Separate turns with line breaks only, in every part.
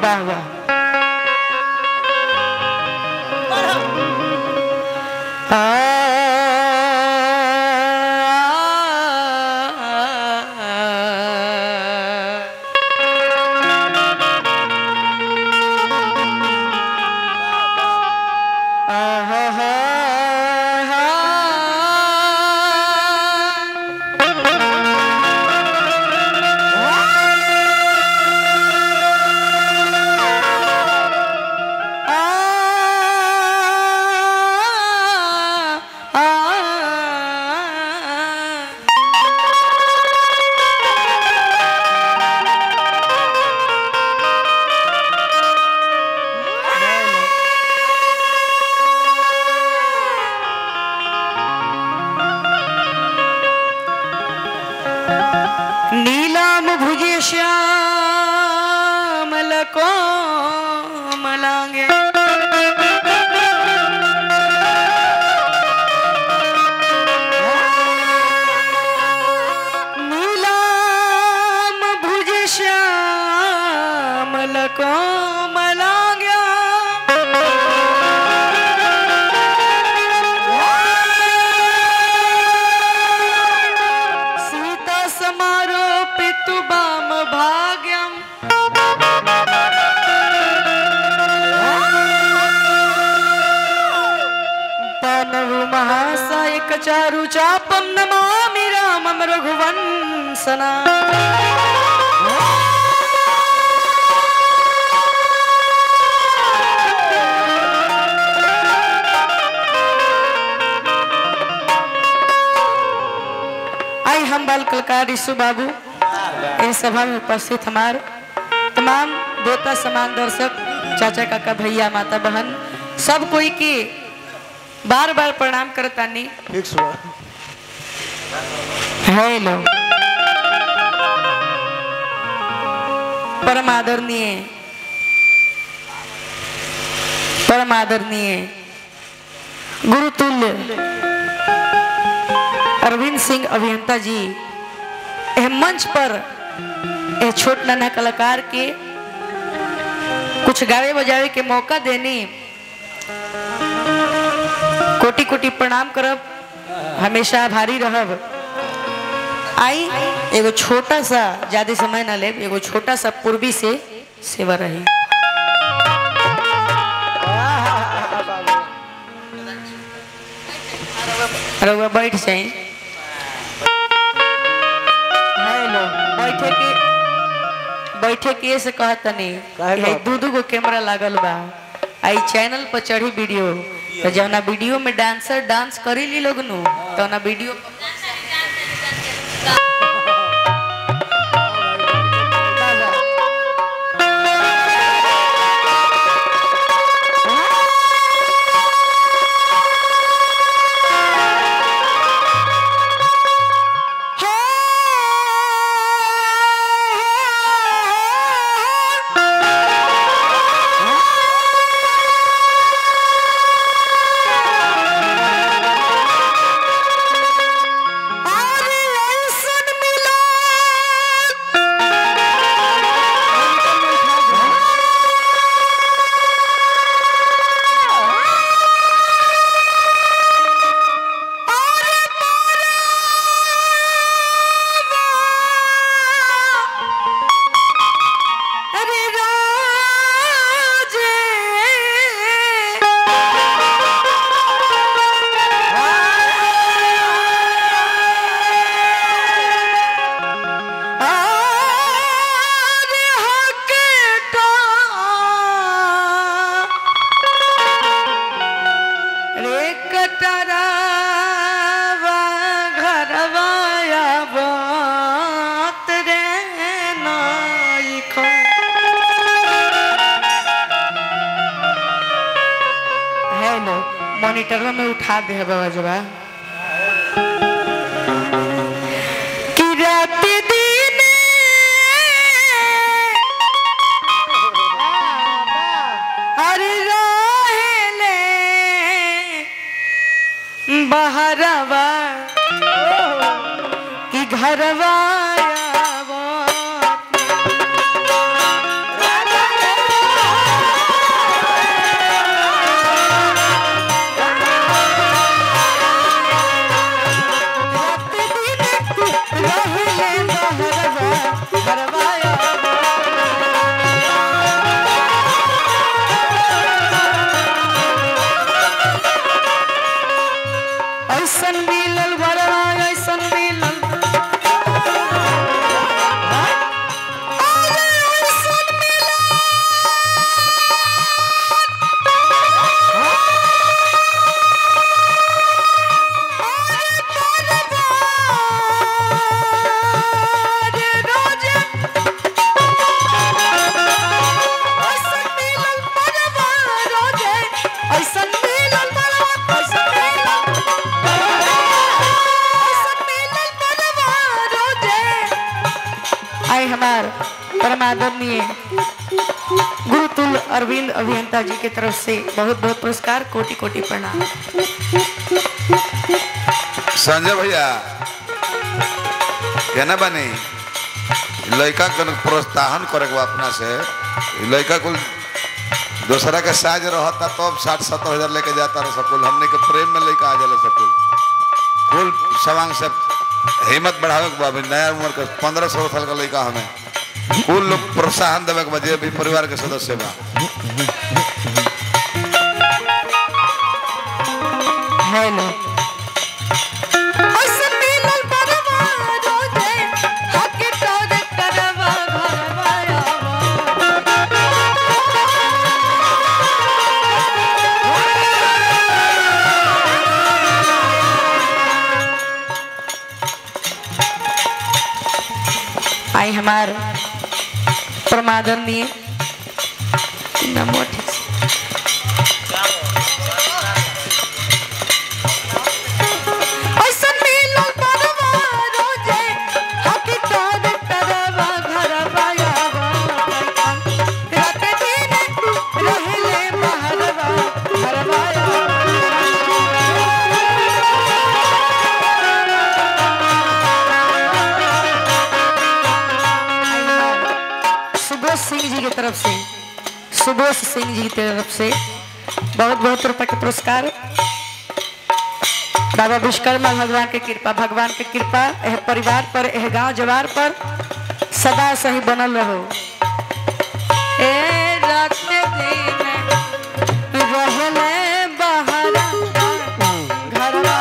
वाह वाह आ नीलाम भुजे श्यामल कोमलांगे नीलाम भुजे श्यामल कोमलांगे सीता समारोपितु वाम भाग्यम तनहु महासायक चारु चापम नमामि रामम रघुवंशना आई हम बाल कलकार ऋषु बाबू इस सभा में उपस्थित हमारे तमाम देवता समान दर्शक चाचा काका भैया माता बहन सब कोई के बार बार प्रणाम करतानी
फिक्स हुआ
हेलो परम आदरणीय परम आदरणीय गुरुतुल्य अरविंद सिंह अभियंता जी एह मंच पर एह छोट नाना कलाकार के कुछ गावे बजावे के मौका देने कोटि कोटि प्रणाम करब हमेशा आभारी रहब आई एगो छोटा सा ज्यादा समय ना ले एगो छोटा सा पूर्वी से सेवा रही रउआ बैठ जाई हेलो बैठे के बैठे के से कहत नहीं
काहे कहत?
दू दू गो कैमरा लागल बा आई चैनल पर चढ़ी वीडियो तो जौना वीडियो में डांसर डांस करी ली लोग नु तो ना वीडियो अरे राजे आरे हकेटा रे कटरावा घरवाया बात रे नाई खो हेलो मॉनिटर में उठा दे बाबा जबा कि रात दिन अरे रहेले बहरवा कि घरवा आवत आई हमार परमादरणीय गुरुतुल अरविंद अभियंता जी के तरफ से बहुत बहुत पुरस्कार कोटि कोटि प्रणाम
संजय भैया केना बनी लड़का के प्रोत्साहन करे के बा अपना से ई लड़का कुल दूसरा के साज रहता तब साठ सत्तर हजार लेके जाता रह सकुल हमने के प्रेम में लेके आ जाले सकुल कुल सवांग से हिम्मत बढ़ावे के बा अभी नया उम्र के पंद्रह सोलह साल का लड़का हमें कुल लोग प्रोत्साहन देवे के बा जे भी परिवार के सदस्य बा
हेलो आई हमार परमादरणीय नमो ठीक से ऐसन मिलल बरवा रोजे, हकी तोर तरवा घरवा आवा। राते दिन रहेले बहरवा, घरवा आवा। सुबोध सिंह जी की तरफ से सुबोध सिंह जी की तरफ से बहुत बहुत रुपए के पुरस्कार बाबा विश्वकर्मा भगवान के कृपा भगवान के कृपा यह परिवार पर यह गांव जवार पर सदा सही बनल रहो ए रात दिन रहले बहरा घरवा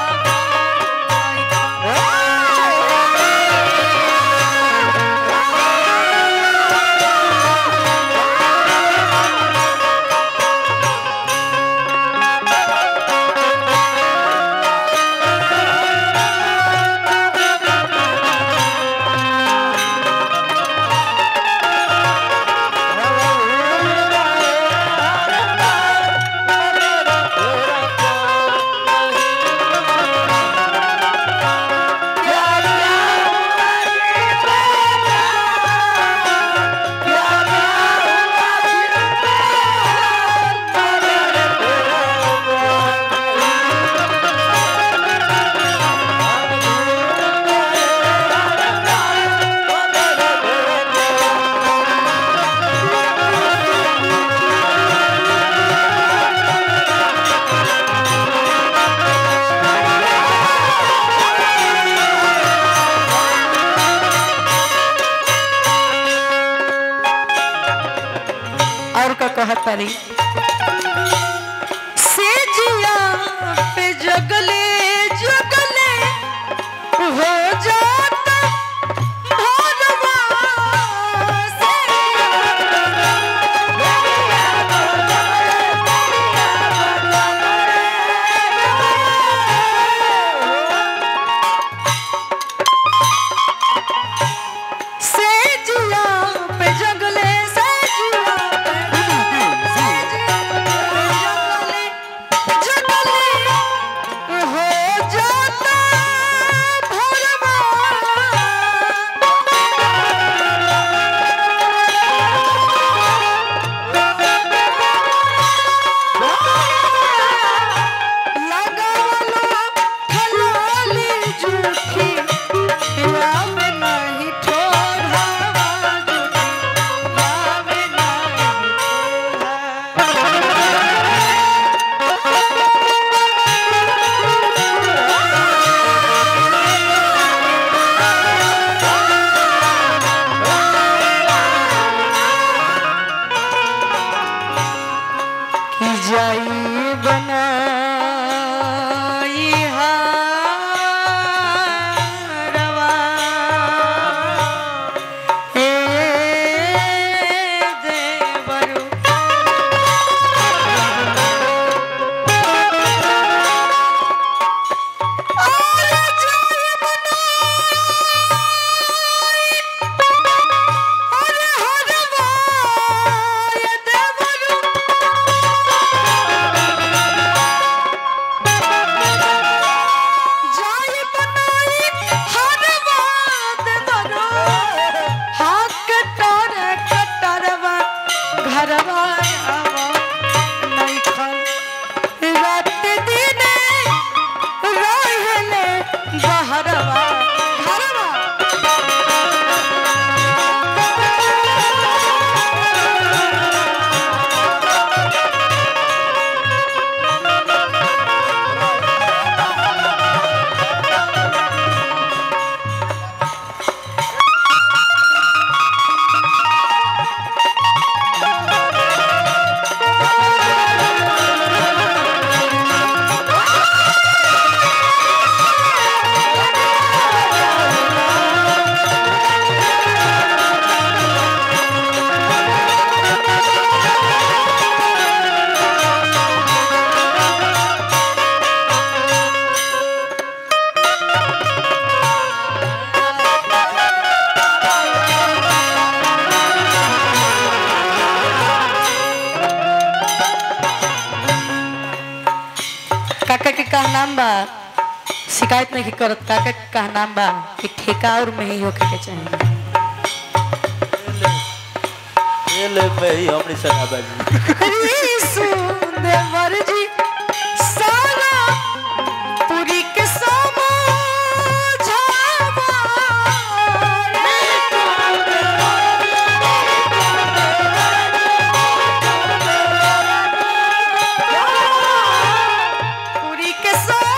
और का कहत तारी से जिया पे जगले जगले हो जाता भोरवा से से जिया पे जगले से जिया पे से जिया नाम बा शिकायत नहीं करत का के का नाम बा कि ठेका और में ही होके के चाहिए
ये ले पे ही हमने सना बाजी
देवर जी सारा पूरी के पूरी के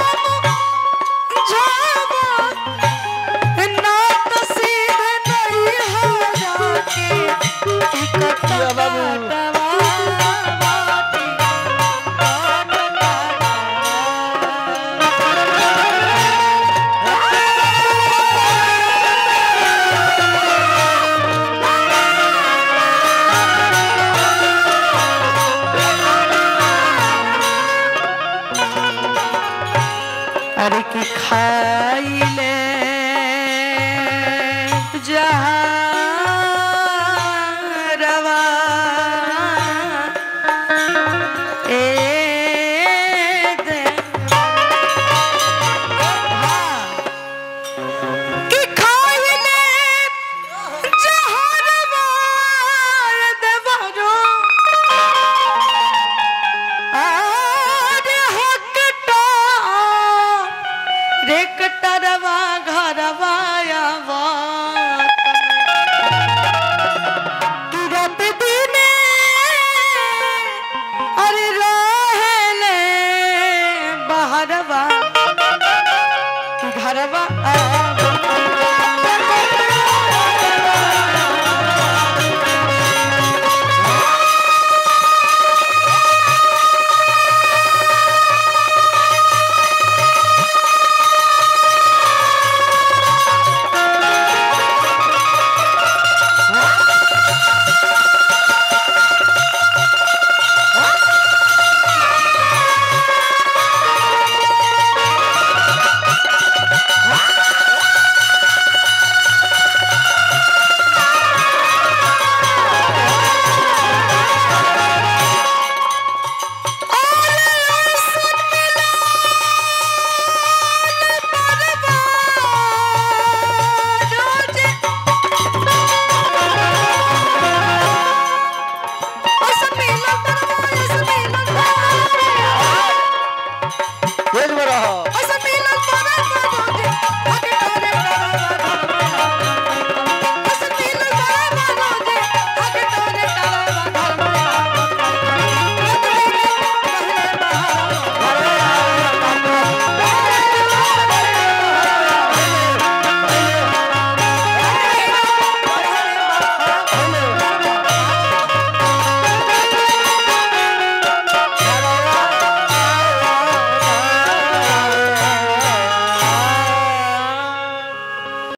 ना तो सीधे नहीं हो जाके अरे की खाइले जहरवा ए दे हाँ। कि खाइले जहरवा देवरो आरे हकटा रे कटरवा घरवा आवा तुरत दिने अरे रहेले बहरवा कि घरवा आ